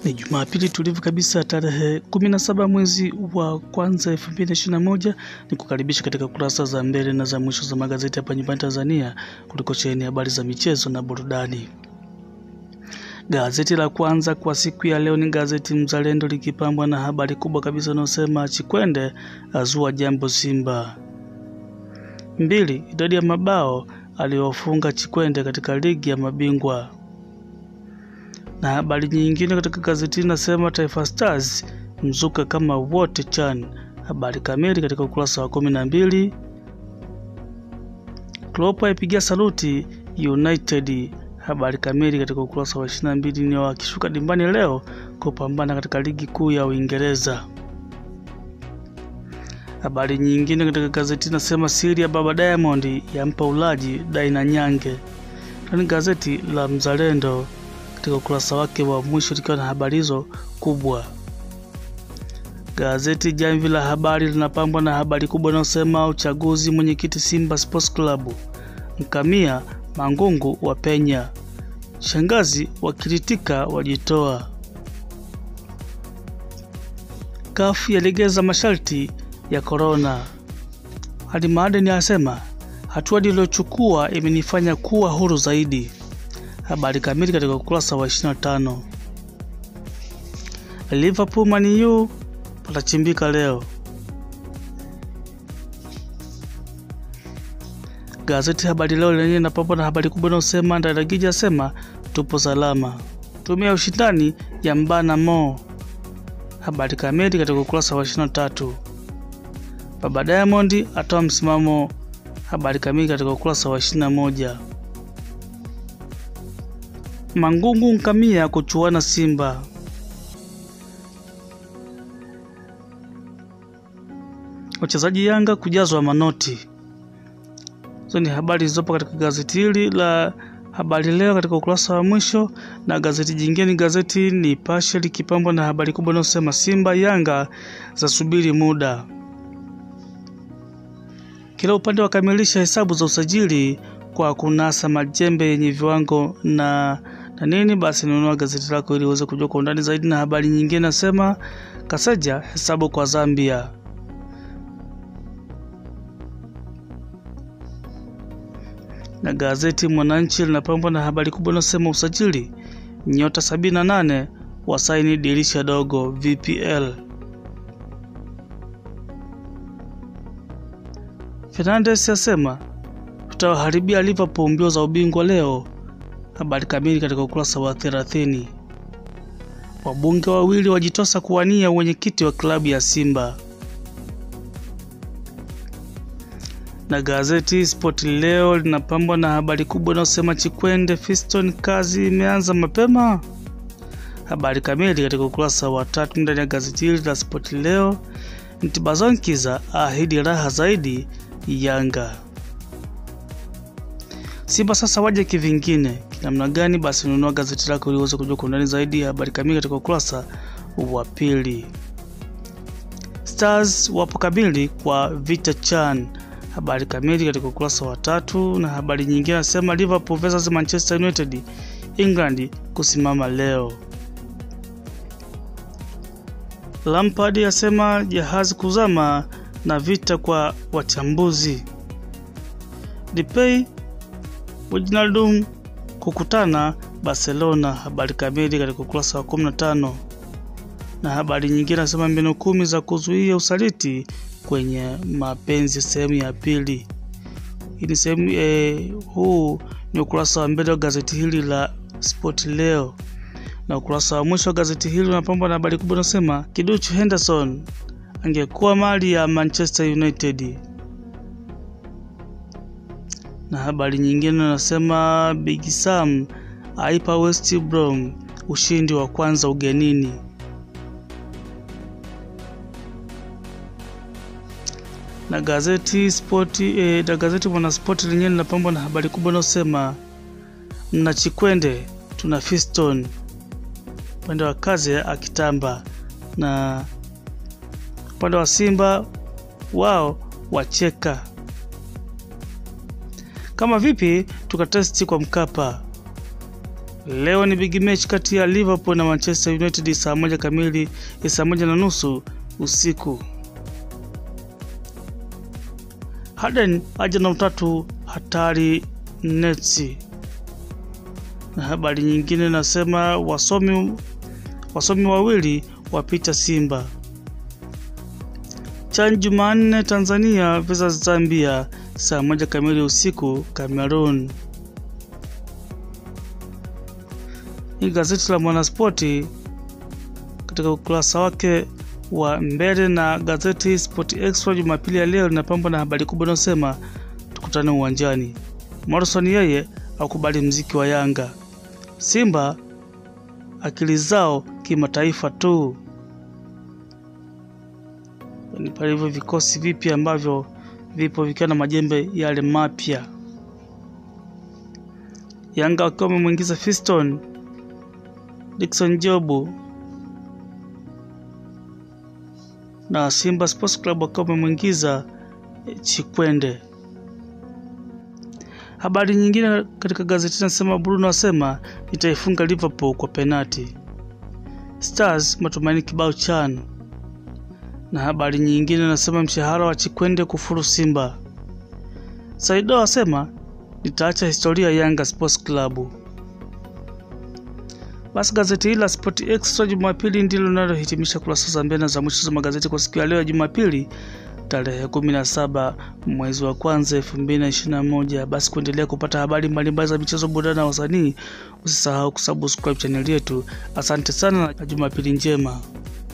Ni Jumapili tulivu kabisa tarehe 17 mwezi wa kwanza 2021. Ni kukaribisha katika kurasa za mbele na za mwisho za magazeti hapa nyumbani Tanzania kuliko sheheni habari za michezo na burudani. Gazeti la kwanza kwa siku ya leo ni gazeti Mzalendo likipambwa na habari kubwa kabisa inayosema Chikwende azua jambo Simba. Mbili, idadi ya mabao aliyofunga Chikwende katika ligi ya mabingwa na habari nyingine katika gazeti inasema Taifa Stars mzuka kama wote chan. Habari kamili katika ukurasa wa kumi na mbili. Klopp aipigia saluti United. Habari kamili katika ukurasa wa 22. Ni wakishuka dimbani leo kupambana katika ligi kuu ya Uingereza. Habari nyingine katika gazeti inasema siri ya baba Diamond yampa ulaji Daina Nyange. Ni gazeti la Mzalendo katika ukurasa wake wa mwisho likiwa na habari hizo kubwa. Gazeti Jamvi la Habari linapambwa na habari kubwa inayosema uchaguzi mwenyekiti Simba Sports Club, Mkamia Mangungu wa penya, shangazi wakiritika wajitoa, kafu yalegeza masharti ya korona. Hadi Maadeni asema hatua niliyochukua imenifanya kuwa huru zaidi. Habari kamili katika ukurasa wa 25. Liverpool Man U patachimbika leo. Gazeti Habari Leo lenyewe linapambwa na habari kubwa inayosema Ndayagija asema tupo salama, tume ya ushindani ya mbana Mo. Habari kamili katika ukurasa wa 23. Baba Diamond atoa msimamo. Habari kamili katika ukurasa wa 21. Mangungu Nkamia kuchuana Simba. Wachezaji Yanga kujazwa manoti. Hizo ni habari zilizopo katika gazeti hili la Habari Leo katika ukurasa wa mwisho, na gazeti jingine ni gazeti Nipashe likipambwa na habari kubwa inayosema Simba Yanga za subiri muda, kila upande wakamilisha hesabu za usajili kwa kunasa majembe yenye viwango na na nini. Basi nunua gazeti lako ili uweze kujua kwa undani zaidi. Na habari nyingine nasema Kaseja hesabu kwa Zambia. Na gazeti Mwananchi linapambwa na habari kubwa inasema usajili nyota 78 wasaini dirisha dogo VPL. Fernandes asema tutawaharibia Liverpool mbio za ubingwa leo. Habari kamili katika ukurasa wa 30. Wabunge wawili wajitosa kuwania uwenyekiti wa klabu ya Simba. Na gazeti Sport leo linapambwa na habari kubwa inayosema Chikwende Fiston, kazi imeanza mapema. Habari kamili katika ukurasa wa tatu ndani ya gazeti hili la Sport leo. Ntibazonkiza ahidi raha zaidi Yanga. Simba sasa waje kivingine namna gani? Basi nunua gazeti lako ili uweze kujua kwa undani zaidi ya habari kamili katika ukurasa wa pili. Stars wapo kamili kwa Vita Chan, habari kamili katika ukurasa wa tatu. Na habari nyingine nasema Liverpool versus Manchester United, England kusimama leo. Lampard asema jahazi kuzama na vita kwa wachambuzi. Depay Wijnaldum kukutana Barcelona, habari kamili katika ukurasa wa 15. Na habari nyingine nasema mbinu kumi za kuzuia usaliti kwenye mapenzi sehemu ya pili. Hii ni sehemu eh, huu ni ukurasa wa mbele wa gazeti hili la Sport leo, na ukurasa wa mwisho wa gazeti hili unapambwa na habari kubwa inasema Kiduchu Henderson angekuwa mali ya Manchester United na habari nyingine nasema Big Sam aipa West Brom ushindi wa kwanza ugenini. Na gazeti Sport eh, na gazeti Mwanaspoti lenyewe linapambwa na habari kubwa inayosema mna Chikwende tuna Fiston, upande wa kazi akitamba, na upande wa Simba wao wacheka kama vipi tukatesti kwa Mkapa. Leo ni big match kati ya Liverpool na Manchester United saa moja kamili, saa moja na nusu usiku. Harden aja na utatu hatari netsi. Na habari nyingine nasema wasomi wasomi wawili wapita Simba. CHAN Jumanne Tanzania versus Zambia saa moja kamili usiku Cameroon. Ni gazeti la Mwanaspoti katika ukurasa wake wa mbele na gazeti Sport Extra Jumapili ya leo linapambwa na habari kubwa inayosema tukutane uwanjani. Morrison yeye akubali mziki wa Yanga. Simba akili zao kimataifa tu. Ni pale hivyo vikosi vipya ambavyo vipo vikiwa na majembe yale mapya. Yanga wakiwa wamemwingiza Fiston Dickson Jobu na Simba Sports Club wakiwa wamemwingiza Chikwende. Habari nyingine katika gazeti nasema Bruno asema itaifunga Liverpool kwa penati. Stars matumaini kibao CHAN. Na habari nyingine nasema mshahara wa Chikwende kufuru Simba. Saido asema nitaacha historia Yanga Sports Club. Basi gazeti hili la Sport Extra Jumapili ndilo linalohitimisha kurasa za mbele za mwisho za magazeti kwa siku ya leo ya Jumapili tarehe 17 mwezi wa kwanza 2021. Basi kuendelea kupata habari mbalimbali za michezo, burudani na wasanii, usisahau kusubscribe chaneli yetu. Asante sana na Jumapili njema.